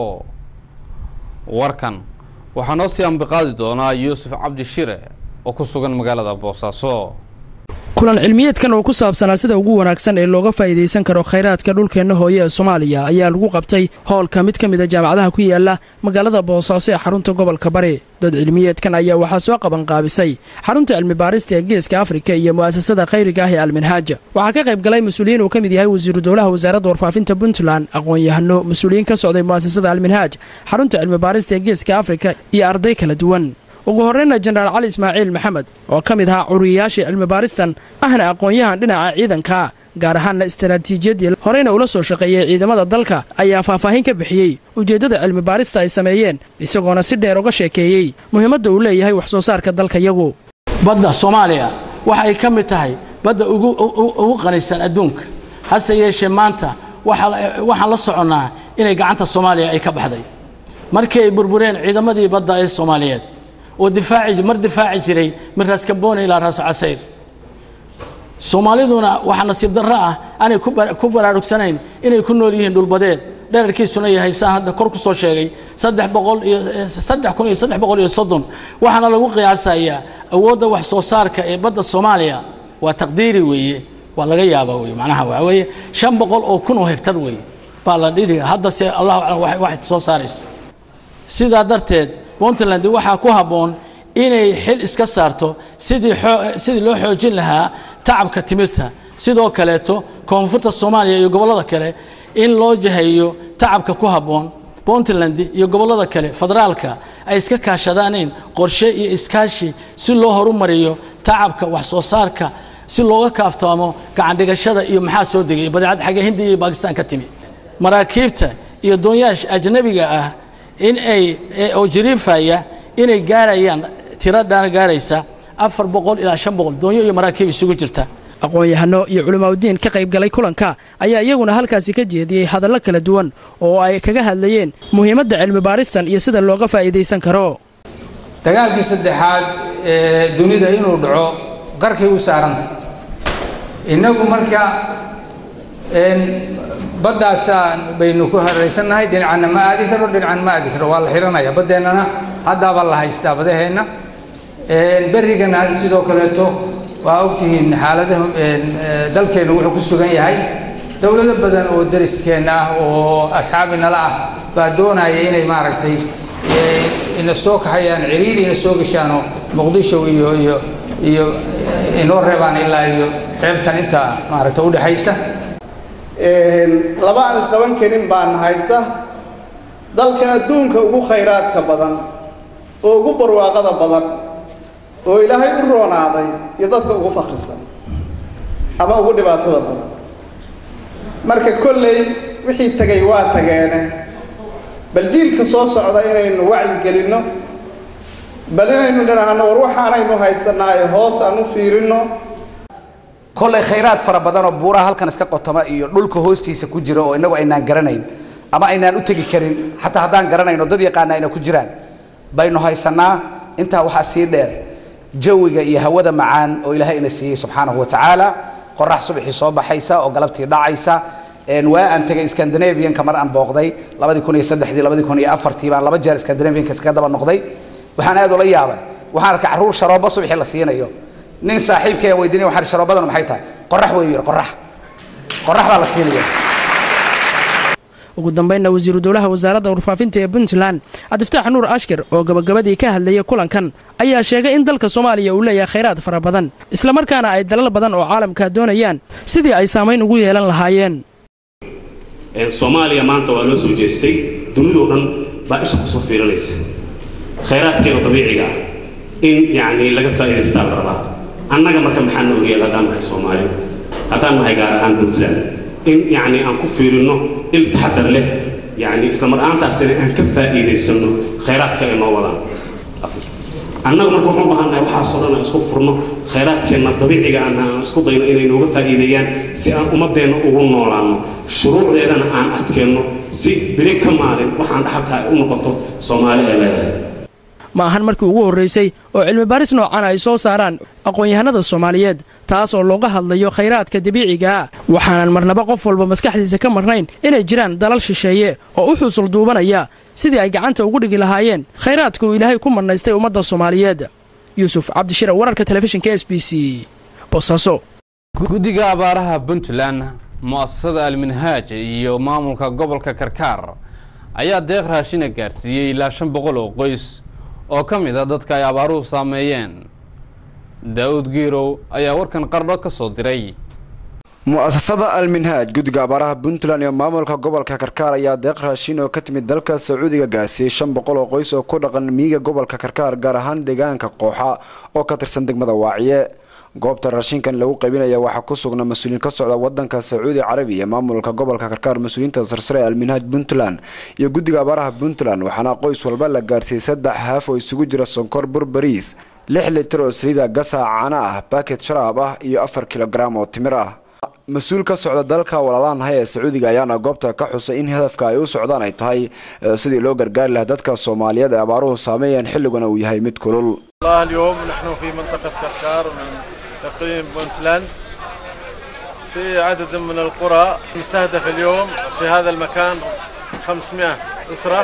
warkan waxaa noo sii ambiqaadi doonaa yuusuf cabdi shire oo ku sugan magaalada boosaaso kulan cilmiyeedkan oo ku saabsanaa sida ugu wanaagsan ee looga faa'iidaysan karo khayraadka dhulkeenna hooye ee soomaaliya ayaa lagu qabtay hoolka mid ka mid a jaamacadaha ku yaala magaalada boosaaso ee xarunta gobolka bari dood cilmiyeedkan ayaa waxaa soo qabanqaabisay xarunta cilmibaarista ee geeska afrika iyo mu'asasada khayriga ah ee alminhaaja waxaa ka qayb galay mas-uuliyiin uu ka mid yahay wasiiru dowlaha wasaaradda warfaafinta puntland aqoon-yahano mas-uuliyiin ka socday mu'asasada alminhaaj xarunta cilmibaarista ee geeska afrika iyo arday kala duwan ugu horreyna jenaraal cali ismaaciil maxamed oo ka mid ahaa curiyayaashii cilmibaaristan ahna aqoon-yahan dhinaca ciidanka gaar ahaanna istaraatiijiyaddii horeyna ula soo shaqeeyey ciidamada dalka ayaa faahfaahin ka bixiyey ujeeddada cilmibaarista ay sameeyeen isagoona si dheer uga sheekeeyey muhiimadda uu leeyahay wax soo saarka dalka yagu badda soomaaliya waxa ay ka mid tahay badda ugu qanisan adduunka hase yeeshee maanta waxaan la soconnaa inay gacanta soomaaliya ay ka baxday markii ay burbureen ciidamadii badda ee soomaaliyeed oo difaaci mar difaaci jiray min raas kabooni ilaa raas casayr soomaaliduna waxaa nasiib darro ah aanay ku baraarugsanayn inay ku nool yihiin dhulbadeed dherarkiisuna yahay saan hadda kor ku soo sheegay saddex boqol iyo saddex kun iyo saddex boqol iyo soddon waxaana lagu qiyaasayaa awoodda wax soo saarka ee badda soomaaliya waa taqdiiri weeye waa laga yaabaa weye macnaha waxa weeye shan boqol oo kun oo hektar weeye baa la dhidhi haddase allahu aclam waxay soo saarayso sidaa darteed puntland waxaa ku habboon inay xil iska saarto sidii sidii loo xoojin lahaa tacabka timirta sidoo kaleeto koonfurta soomaaliya iyo gobollada kale in loo jahayo tacabka ku habboon puntland iyo gobollada kale federaalka ay iska kaashadaaneen qorshe iyo iskaashi si loo horumariyo tacabka wax soo saarka si looga kaaftaamo gacandhigashada iyo maxaa soo degay badeecad xagga hindiya iyo baakistaan ka timi maraakiibta iyo doonyaasha ajnabiga ah in ay oo jiriifaya inay gaarayaan tiro dhaan gaaraysa afar boqol ilaa shan boqol doonyo iyo maraakiib isugu jirta aqoon-yahano iyo culimaadudiin ka qayb galay kulanka ayaa iyaguna halkaasi ka jeediyey hadallo kala duwan oo ay kaga hadlayeen muhiimadda cilmibaaristan iyo sida looga faa'iidaysan karo dagaalkii saddexaad ee dunida inuu dhaco qarkay u saaranta innagu marka baddaasaan baynu ku haraysannahay dhinacana ma aadi karo dhinacan ma aadi karo waa la xiranaya baddeennana haddaaba la haystaa badaheenna berrigana sidoo kaleeto waa ogtihiin xaaladaha dalkeennu wuxuu ku sugan yahay dowlado badan oo dariskeenna ah oo asxaabi nala ah baa doonaya inay maaragtay ina soo kaxayaan ciriiri ina soo gashaanoo muqdisho iyo iyo iyo inoo reebaan ilaa iyo xeebtan inta maaragta udhexaysa laba aan isqaban karin baan haysa dalka adduunka ugu khayraadka badan oo ugu barwaaqada badan oo ilaahay u roonaaday iyo dadka ugu fakhrisan ama ugu dhibaatada badan marka kolley wixii tegay waa tageene bal jiilka soo socda inaynu wacyi gelinno bal inaynu dhinaahno war waxaanaynu haysanaayo hoos aan u fiirinno kollay khayraad fara badan oo buuraha halkan iska qotoma iyo dhulka hoostiisa ku jira oo innagu aynaan garanayn ama aynaan u tegi karin xataa haddaan garanayno dad yaqaana ayna ku jiraan baynu haysanaa intaa waxaa sii dheer jawiga iyo hawada macaan oo ilaahay ina siiyey subxaanahu wa tacaala qorax subaxii soo baxaysa oo galabtii dhacaysa waa aan tegay scandinavianka mar aan booqday labadii kun iyo saddexdii labadii kun iyo afartii baan laba jeer scandinavianka iskaga daba noqday waxaan aad ula yaabay waxaan arkay carruur sharoobo subaxii la siinayo nin saaxiibkay aan weydiinay waxaan sharoobadan maxay tahay qorax weeyu yidhi qorax qorax baa la siinaya ugu dambeynna wasiiru dowlaha wasaaradda warfaafinta ee puntland cabdiftaax nuur ashkir oo gabagabadii ka hadlayay kulankan ayaa sheegay in dalka soomaaliya uu leeyahay khayraad fara badan islamarkaana ay dalal badan oo caalamka doonayaan sidii ay saamayn ugu yeelan lahaayeen soomaaliya maanta waa loo soo jeestay dunidoo dhan baa isha kusoo fiirinaysa khayraadkeena dabiiciga ah in yacni laga faa'idaystaa la rabaa annaga marka maxaa noo yeel haddaan nahay soomaali haddaan nahay gaar ahaan puntland in yacni aan ku fiirinno il taxadar leh yacni isla mar ahaantaasina aan ka faa'iidaysanno khayraadka ay noo wadaan annaga marka waxaan u baahannahay waxaasoo dhan aan isku furno khayraadkeenna dabiiciga aan aan isku dayno inay nooga faa'iideeyaan si aan ummaddeenna ugu noolaanno shuruucdeedana aan adkeenno si beri ka maalin waxaan dhaxalka ay u noqoto soomaali ay leedahay ma ahan markii ugu horraysay oo cilmi baaris noocan ay soo saaraan aqoon-yahanada soomaaliyeed taas oo looga hadlayo khayraadka dabiiciga ah waxaanan marnaba qof walba maskaxdiisa ka marnayn inay jiraan dalal shisheeye oo u xusul duubanaya sidii ay gacanta ugu dhigi lahaayeen khayraadka uu ilaahay ku marnaystay ummadda soomaaliyeed yuusuf cabdishire wararka telefishinka s b c boosaaso guddiga abaaraha puntland mu'asasada alminhaaj iyo maamulka gobolka karkaar ayaa deeq raashina gaarsiiyey ilaa shan boqol oo qoys oo ka mid a dadka ay abaaruhu saameeyeen daa'uud giirow ayaa warkan qardho ka soo diray mu'asasada alminhaaj guddiga abaaraha puntland iyo maamulka gobolka karkaar ayaa deeq raashin oo ka timid dalka sacuudiga gaarsiiyey shan boqol oo qoys oo ku dhaqan miyiga gobolka karkaar gaar ahaan deegaanka qooxa oo ka tirsan degmada waaciye goobta raashinkan lagu qaybinaya waxaa ku sugna mas-uuliyiin ka socda wadanka sacuudi carabiya maamulka gobolka karkaar mas-uuliyiinta sarsare ee alminhaaj puntland iyo guddiga abaaraha puntland waxaana qoys walba la gaarsiiyey saddex haaf oo isugu jira sonkor burbariis lix litir oo saliida gasa caano ah baket sharaab ah iyo afar kilogaram oo timir ah mas-uul ka socda dalka walaalaanahay ee sacuudiga ayaana goobta ka xusay in hadafka ay u socdaan ay tahay sidii loo gargaari lahaa dadka soomaaliyeed ee abaaruhu saameeyeen xilliguna uu yahay mid kulul اليوم نحن في منطقة كركار من تقريبا بونتلاند في عدد من القرى مستهدف اليوم في هذا المكان 500 أسرة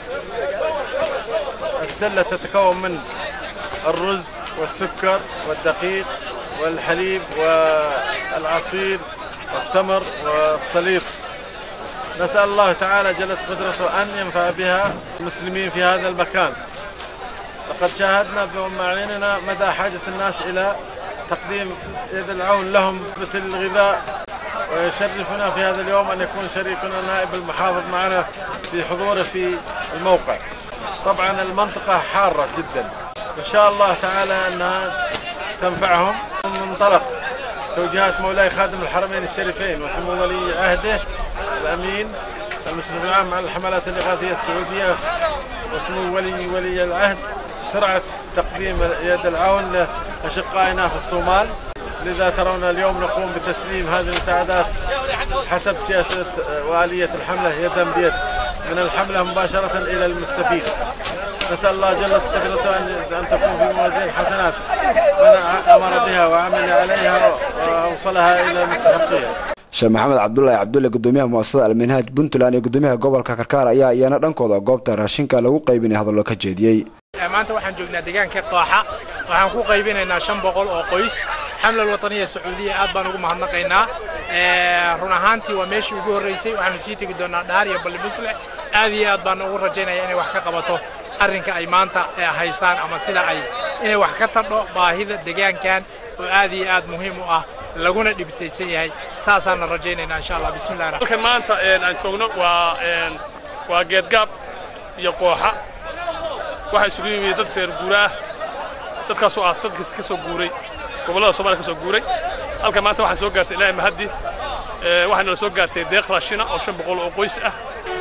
السلة تتكون من الرز والسكر والدقيق والحليب والعصير والتمر والصليب نسأل الله تعالى جلت قدرته أن ينفع بها المسلمين في هذا المكان لقد شاهدنا بأعيننا مدى حاجة الناس إلى تقديم يد العون لهم مثل الغذاء ويشرفنا في هذا اليوم أن يكون شريكنا نائب المحافظ معنا في حضوره في الموقع طبعا المنطقة حارة جدا إن شاء الله تعالى أنها تنفعهم من منطلق توجيهات مولاي خادم الحرمين الشريفين وسمو ولي عهده الأمين المشرف العام على الحملات الإغاثية السعودية وسمو ولي ولي العهد سرعة تقديم يد العون لأشقائنا في الصومال لذا ترون اليوم نقوم بتسليم هذه المساعدات حسب سياسة وآلية الحملة يدا بيد من الحملة مباشرة إلى المستفيد نسأل الله جل قدرته أن تكون في موازين حسنات من أمر بها وعمل عليها وأوصلها إلى المستحقين sheekh maxamed cabdulaahi cabdulle gudoomiyaha muasasada alminhaaj puntland iyo gudoomiyaha gobolka karkaar ayaa iyana dhankooda goobta raashinka lagu qaybinay hadallo ka jeediyey maanta waxaan joognaa deegaanka qooxa waxaan ku qaybinaynaa shan boqol oo qoys xamla alwataniya sacuudiya aad baan ugu mahadnaqaynaa run ahaantii waa meeshii ugu horreysay waxaanu sii tegi doonaa dhaar iyo ballimisle aad iyo aad baan ugu rajaynaya inay wax ka qabato arrinka ay maanta haysaan ama sida ay inay wax ka tadho baahida deegaankan oo aad iyo aad muhiim u ah laguna dhibtaysan yahay saasaana rajaynaynaa insha allah bismillahi halkan maanta aan joogno waa waa geedgaab iyo qooxa waxaa isugu yimid dad reer guura ah dadkaasoo ah dadkas ka soo guuray gobollada soomaaliya ka soo guuray halka maanta waxaa soo gaartay ilaahay mahaddi waxaana la soo gaartay deeq raashina oo shan boqol oo qoys ah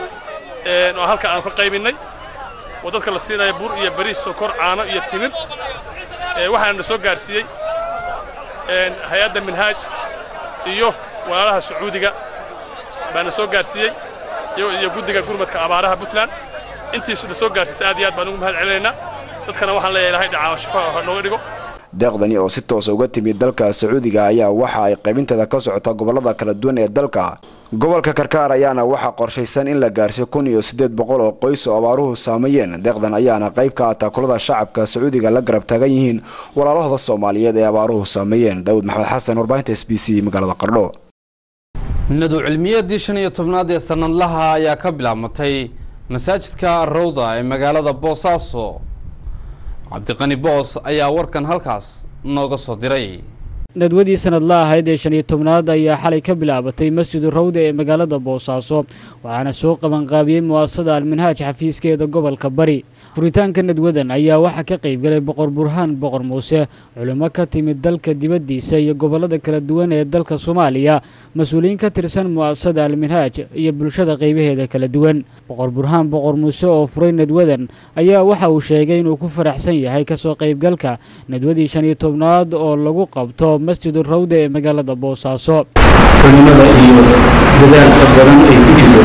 oo halka aan ka qaybinnay oo dadka la siinaya bur iyo bariis sokor caano iyo timir waxaana la soo gaarsiiyey hay-adda minhaaj iyo walaalaha sacuudiga baana soo gaarsiiyey iyo guddiga gurmadka abaaraha puntland intiisu la soo gaarsiisay aad iyo aad baan ugu mahad celinaynaa dadkana waxaan leeyahay ilahay dhacaa shifaa ha nooga dhigo deeqdani oo si toosa uga timid dalka sacuudiga ayaa waxa ay qaybinteeda ka socota gobollada kala duwan ee dalka gobolka karkaar ayaana waxaa qorshaysan in la gaarsiyo kun iyo siddeed boqol oo qoys oo abaaruhu saameeyeen deeqdan ayaana qayb ka ah taakulada shacabka sacuudiga la garab taagan yihiin walaalahooda soomaaliyeed ee abaaruhu saameeyeen daawud maxamed xasan warbaahinta s b c magaalada qardho nadu cilmiyeedii shan iyo tobnaad ee sanadlaha ayaa ka bilaabmatay masaajidka rowda ee magaalada boosaaso cabdiqani boos ayaa warkan halkaas nooga soo diray nadwadii sanadla ahayd ee shan iyo tobnaad ayaa xalay ka bilaabatay masjidu rawda ee magaalada boosaaso waxaana soo qabanqaabiyey mu'asasada alminhaaj xafiiskeeda gobolka bari furitaanka nadwadan ayaa waxaa ka qaybgalay boqor burhaan boqor muuse culimo ka timid dalka dibaddiisa iyo gobollada kala duwan ee dalka soomaaliya mas-uuliyiin ka tirsan mu'asasada alminhaaj iyo bulshada qaybaheeda kala duwan boqor burhaan boqor muuse oo furay nadwadan ayaa waxa uu sheegay inuu ku faraxsan yahay kasoo qaybgalka nadwadii shan iyo tobnaad oo lagu qabto masjidu rawda ee magaalada boosaaso culimada iyo dadaalka badan ay ku jiro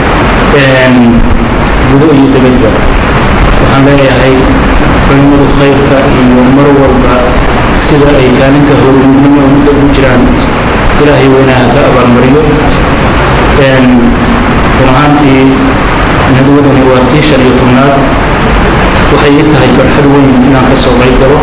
gudo iyo dibadba waxaan leeyahay culimadu khayrka iyo mar walba sida ay kaalinta horumidnimo mudda ku jiraan ilaahay weynaha ka abaalmariyo run ahaantii nadwadani waa tii shan iyo tobnaad waxay ii tahay farxad weyn inaan ka soo qayb galo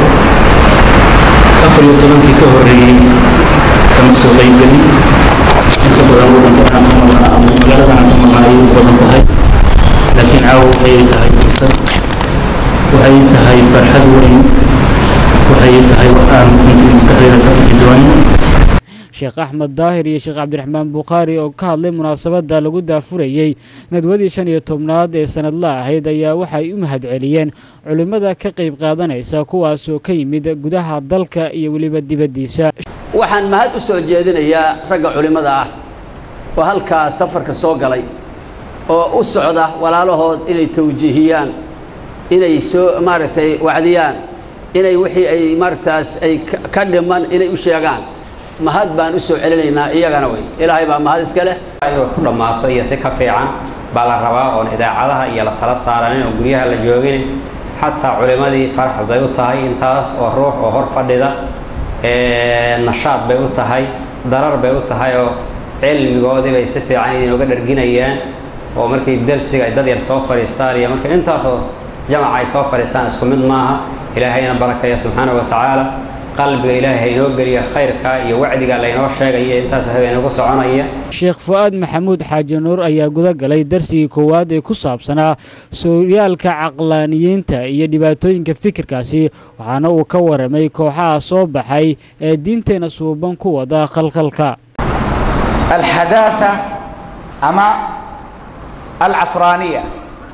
afar iyo tobankii ka horreeyey kama soo qaybgelin inta badan waddankan ka maqnaa ama magaaladan ka maqnaa ayay u badan tahay laakiin caawa waxay tahay fursad waxay tahay farxad weyn waxay tahay aan runtii maskaxdayda ka bixi doonin sheekh axmed daahir iyo sheekh cabdiraxmaan bukhaari oo ka hadlay munaasabadda lagu daafurayey nadwadii shan iyo tobnaad ee sanadla ahayd ayaa waxay u mahadceliyeen culimmada ka qayb qaadanaysa kuwaasoo ka yimid gudaha dalka iyo weliba dibaddiisa waxaan mahad u soo jeedinayaa ragga culimmada ah oo halkaa safarka soo galay oo u socda walaalahood inay tawjiihiyaan inay soo maaragtay wacdiyaan inay wixii ay maaragtaas ay ka dhiman inay u sheegaan mahad baan u soo celinaynaa iyagana wey ilaahay baa mahad iska leh inuu ku dhammaato iyo si ka fiican baa la rabaa oon idaacadaha iyo la tala saaranin oo guryaha la joogin xataa culimmadii farax bay u tahay intaas oo ruux oo hor fadhida nashaad bay u tahay darar bay u tahay oo cilmigoodii bay si fiican idinooga dharginayaan oo markay darsiga ay dad yar soo fadhiistaan iyo markay intaasoo jamaca ay soo fadhiistaan isku mid maaha ilaahayna barakeeya subxaana wa tacaala qalbiga ilaahay haynoo geliya khayrka iyo wacdiga laynoo sheegaya intaas habeenugu soconaya sheekh fu-aad maxamuud xaaji nuur ayaa guda galay darsigii koowaad ee ku saabsanaa sooyaalka caqlaaniyiinta iyo dhibaatooyinka fikirkaasi waxaana uu ka waramay kooxaha soo baxay ee diinteenna suuban ku wada khalkhalka alxadaatha ama alcasraaniya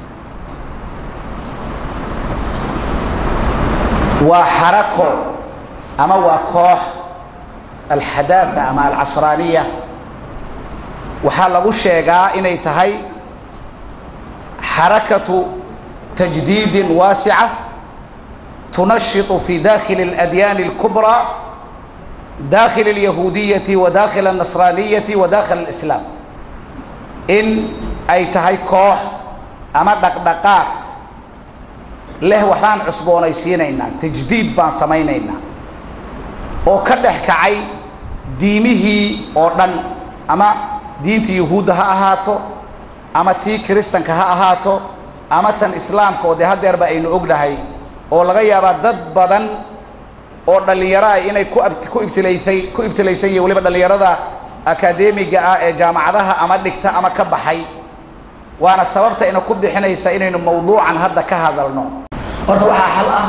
waa xarako ama waa koox alxadaatha ama alcasraaniya waxaa lagu sheegaa inay tahay xarakatu tajdiidin waasica tunashiطu fi dakhili اladyaani اlkubraa dakhil اlyahuudiyati wa dakhil الnasraaniyati wa dakhil اlislaam in ay tahay koox ama dhaqdhaqaaq leh waxbaan cusboonaysiinaynaa tajdiid baan samaynaynaa oo ka dhex kacay diimihii oo dhan ama diintii yuhuudda ha ahaato ama tii kiristanka ha ahaato ama tan islaamka oo dee haddeerba aynu ognahay oo laga yaabaa dad badan oo dhallinyaro ah inay ku ab- ku ibtilaysay ku ibtilaysan yihiin weliba dhallinyarada akadeemiga ah ee jaamacadaha ama dhigta ama ka baxay waana sababta ina ku bixinaysa inaynu mawduucan hadda ka hadalno horta waxaa xal ah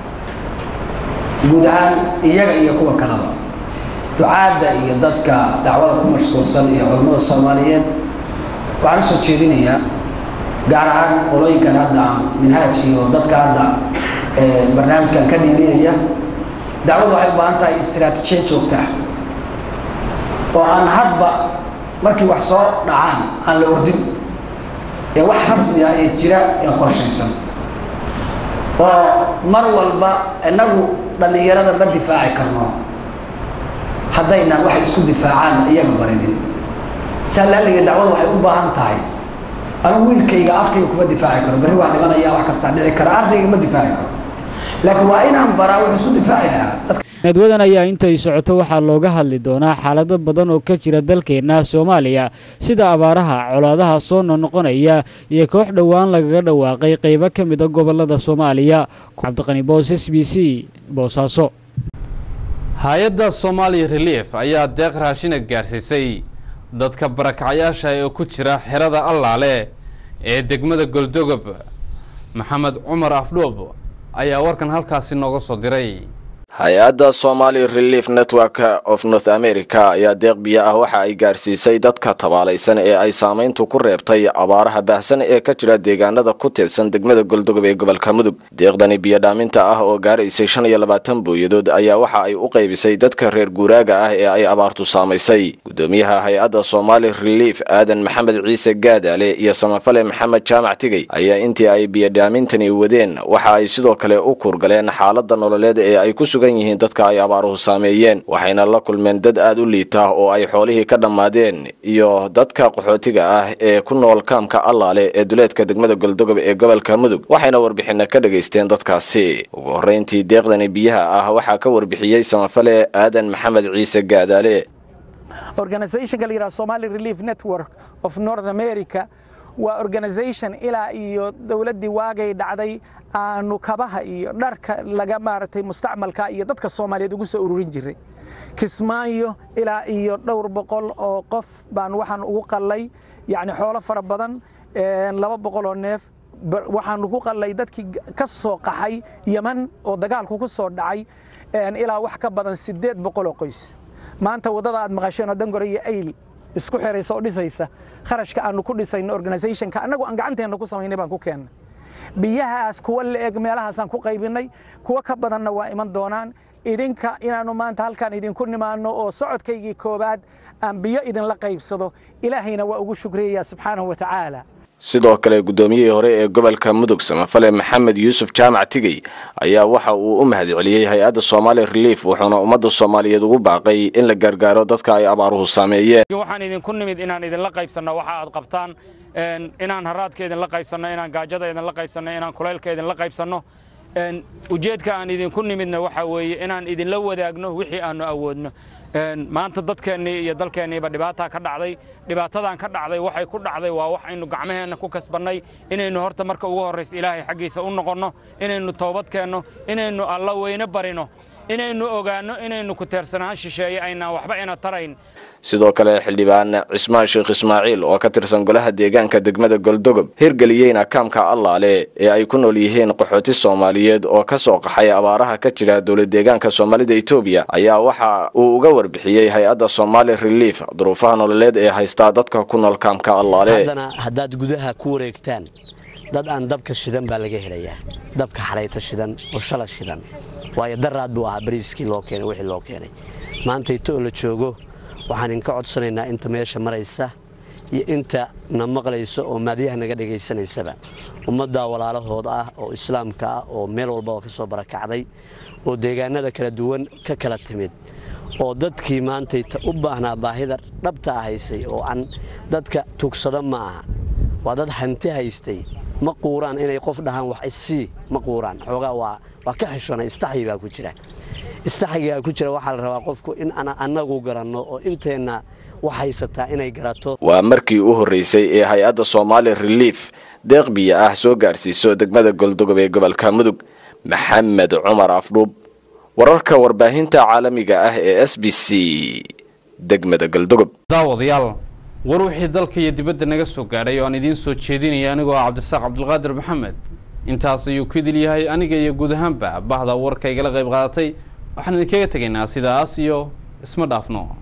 guud ahaan iyaga iyo kuwa kaleba ducaadda iyo dadka dacwada ku mashquulsan iyo culammada soomaaliyeed waxaan usoo jeedinayaa gaar ahaan qolooyinkan hadda minhaaj iyo dadka hadda ee, barnaamijkan ka dhiidhinaya dacwadu waxay u baahan tahay istiraatiijiya joogta ah oo aan hadba markii wax soo dhacaan aan la ordin ee wax rasmi ah ee jira ee qorshaysan oo mar walba inagu dhallinyarada ma difaaci karno haddaynan waxay isku difaacaan iyaga barinin saa laaliga dacwada waxay u baahan tahay anigu wiilkayga afkayga kuma difaaci karo berri waa dhimanaya wax kastaa dhici kara ardayga ma difaaci karo laakiin waa inaan baraa wuxuu isku difaaci lahaa dadka nadwadan ayaa intay socoto waxaa looga hadli doonaa xaalado badan oo ka jira dalkeenna soomaaliya sida abaaraha colaadaha soo noqnoqonaya iyo koox dhowaan lagaga dhawaaqay qaybo ka mid a gobolada soomaaliya cabdiqani boos s b c boosaaso hay-adda somali relief ayaa deeq raashina gaarsiisay dadka barakacyaasha ee ku jira xerada allaale ee degmada goldogob maxamed cumar afdhoob ayaa warkan halkaasi nooga soo diray hay-adda somali relief network of north america ayaa deeq biyo ah waxa ay gaarsiisay dadka tabaalaysan ee ay saamayntu ku reebtay abaaraha baahsan ee ka jira deegaanada ku tiirsan degmada goldogob ee gobolka mudug deeqdani biyodhaaminta ah oo gaaraysay shan iyo labaatan booyadood ayaa waxa ay u qaybisay dadka reer guuraaga ah ee ay abaartu saamaysay gudoomiyaha hay-adda somali relief aadan maxamed ciise gaadaale iyo samafale maxamed jaamac tigey ayaa intii ay biyodhaamintani wadeen waxa ay sidoo kale u kuurgaleen xaalada nololeed ee ay ku sugan yihiin dadka ay abaaruhu saameeyeen waxayna la kulmeen dad aada u liita oo ay xoolihii ka dhammaadeen iyo dadka qaxootiga ah ee ku nool kaamka allaale ee duleedka degmada goldogob ee gobolka mudug waxayna warbixina ka dhegaysteen dadkaasi ugu horreyntii deeqdani biyaha ah waxaa ka warbixiyey samafale aadan maxamed ciise gaadaale organizationka la yidhaha somali relief network of north america waa organization ilaa iyo dowladdii waagay dhacday aanu kabaha iyo dharka laga maaragtay mustacmalka iyo dadka soomaaliyeed ugu soo ururin jiray kismaayo ilaa iyo dhowr boqol oo qof baan waxaan ugu qallay yacni xoolo fara badan laba boqol oo neef waxaan ugu qallay dadkii ka soo qaxay yeman oo dagaalku ku soo dhacay ilaa wax ka badan siddeed boqol oo qoys maanta waddada aad maqasheen oo dangore iyo ayl isku xiraysa oo dhisaysa kharashka aanu ku dhisayno organizationka annagu aan gacanteenna ku samaynay baan ku keennay biyahaas kuwa la eg meelahaasaan ku qaybinay kuwa ka badanna waa iman doonaan idinka inaannu maanta halkaan idinku nimaanno oo socodkaygii koowaad aan biyo idinla qaybsado ilaahayna waa ugu shukriyayaa subxaanahu wa tacaala sidoo kale guddoomiyihii hore ee gobolka mudug samafale maxamed yuusuf jaamac tigey ayaa waxa uu u mahadceliyey hay-adda somali relief wuxuuna ummadda soomaaliyeed ugu baaqay in la gargaaro dadka ay abaaruhu saameeyeen waxaan idinku nimid inaan idinla qaybsanno waxa aad qabtaan inaan haraadka idinla qaybsanno inaan gaajada idinla qaybsanno inaan kulaylka idinla qaybsanno ujeedka aan idinku nimidna waxa weeye inaan idinla wadaagno wixii aanu awoodno maanta dadkeennii iyo dalkeenniiba dhibaataa ka dhacday dhibaatadan ka dhacday waxay ku dhacday waa wax aynu gacmaheenna ku kasbannay inaynu horta marka ugu horraysa ilaahay xaggiisa u noqonno inaynu toobad keenno inaynu alla weyne barino inaynu ogaanno inaynu ku teersanaan shisheeye aynaan waxba ina tarayn sidoo kale xildhibaan cismaan sheekh ismaaciil oo ka tirsan golaha deegaanka degmada goldogob hirgeliyeyna kaamka allaale ee ay ku nool yihiin qaxooti soomaaliyeed oo ka soo qaxay abaaraha ka jira dowlad deegaanka soomaalida etoobiya ayaa waxa uu uga warbixiyey hay-adda somali relief duruufaha nololeed ee haystaa dadka ku nool kaamka allaale haddana haddaad gudaha ku wareegtaan dad aan dabka shidan baa laga helayaa dabka xarayto shidan oo shala shidan waayo daraad buu ahaa bariiskii loo keenay wixii loo keenay maanta ito oo la joogo waxaan idinka codsanaynaa inta meesha maraysa iyo inta na maqlayso oo maadyaha naga dhegaysanaysaba ummaddaa walaalahood ah oo islaamka ah oo meel walbaba ka soo barakacday oo deegaanada kala duwan ka kala timid oo dadkii maantayta u baahnaa baahida dhabta ah haysay oo aan dadka tugsada ma aha waa dad hanti haystay ma quuraan inay qof dhahaan wax isii ma quuraan xoogaa waa waa ka xishona istaxyi baa ku jira istaxyigaa ku jira waxaa la rabaa qofku in aan annagu garanno oo inteenna wax haysataa inay garato waa markii u horreysay ee hay-adda somali relief deeq biyo ah soo gaarsiiso degmada goldogob ee gobolka mudug maxamed cumar afdhuub wararka warbaahinta caalamiga ah ee s b c degmada galdogob daawadayaal war wixii dalka iyo dibadda naga soo gaadhay oo aan idiin soo jeedinaya anigoo ah cabdisaaq cabdulqaadir maxamed intaas ayuu ku idil yahay aniga iyo guud ahaanba bahda warka igala qayb qaadatay waxaan idinkaga tegaynaa sidaas iyo isma dhaafno